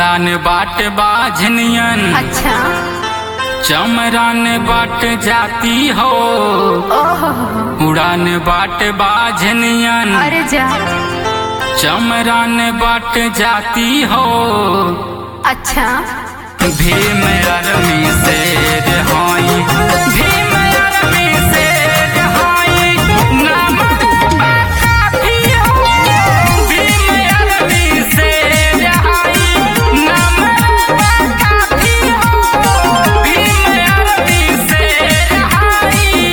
उड़ान बाट बाझनियन अच्छा चमरान बाट जाती हो ओहो उड़ान बाट बाझनियन अरे जा चमरान बाट जाती हो अच्छा भीम अरमी शेर हाई भीम अरमी शेर हाई नाम काफी हो भीम अरमी शेर हाई नाम काफी हो भीम अरमी शेर हाई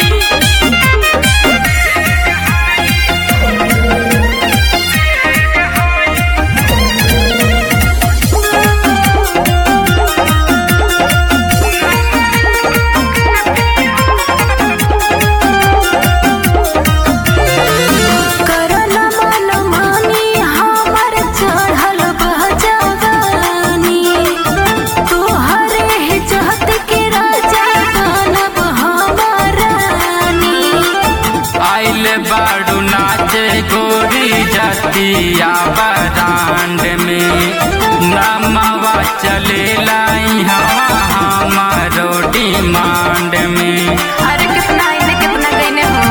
करल मन मानी हमर चढ़ल बहजवानी तोहरे ही चाहत के राजा बनब हमारानी आइल बाड़ू नाचे गोरी जतिया बरांड में नमवा चले लाई हमारो डिमांड में अरे कितना इने कितना गईने हो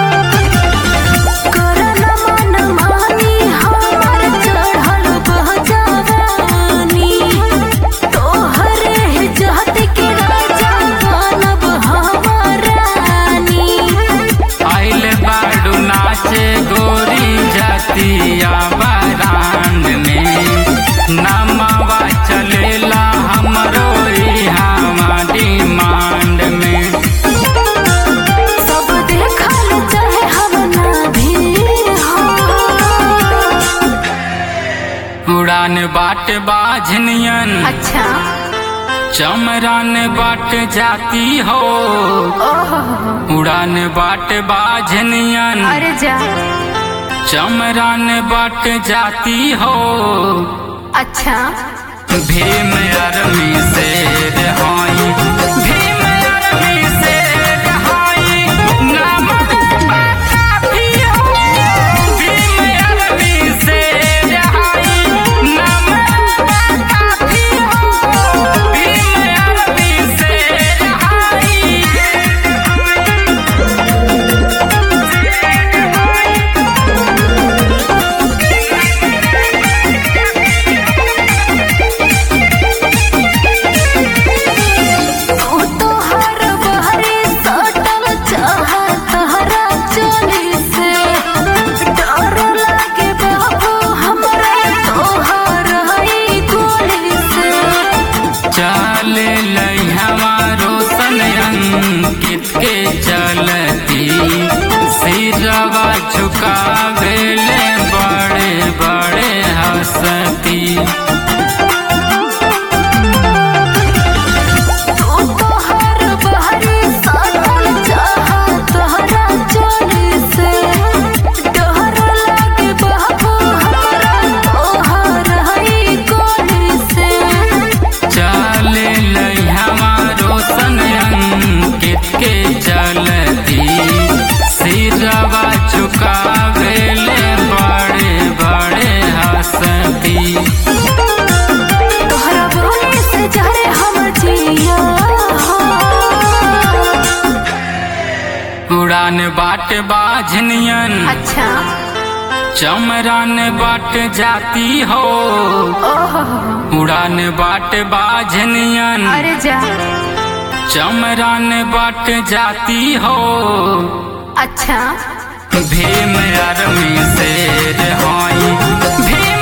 करल मन मानी हमर चढ़ल बहजवानी तोहरे ही चाहत के राजा बनब हमारानी आइल बाड़ू नाचे गोरी जतिया बरांड में नमवा चलेला हमरो यहाँ डिमांड में सब देखल चाहे हम ना भी हो उड़ान बाट बाझनियन अच्छा चमरान बाट जाती हो ओहो उड़ान बाट बाझनियन अरे जा चमरान बाट जाती हो अच्छा भीम अरमी शेर हाई भीम अरमी शेर हाई नाम काफी हो भीम अरमी शेर हाई नाम काफी हो भीम अरमी शेर हाई तू तो हर बहरे सटल चाहत हरा चली से डर लागे बाबू हमरा तोहर ही गोली से चल लई हमारो सन अंकित के चलती सिरवा झुकावेले बड़े बड़े हंसती तू तो हर बहरे सटल चाहत हरा चली से डर लागे बाबू हमरा तोहर ही गोली से चल लई हमारो सन अंकित के चलती सिरवा झुकावेले बड़े बड़े हंसती तोहरा बोले से जहरे हम जिया उड़ान बाट बाझनियन अच्छा चमरान बाट जाती हो ओहो उड़ान बाट बाझनियन अरे जा चमरान बाट जाती हो अच्छा भीम अरमी शेर हाई भीम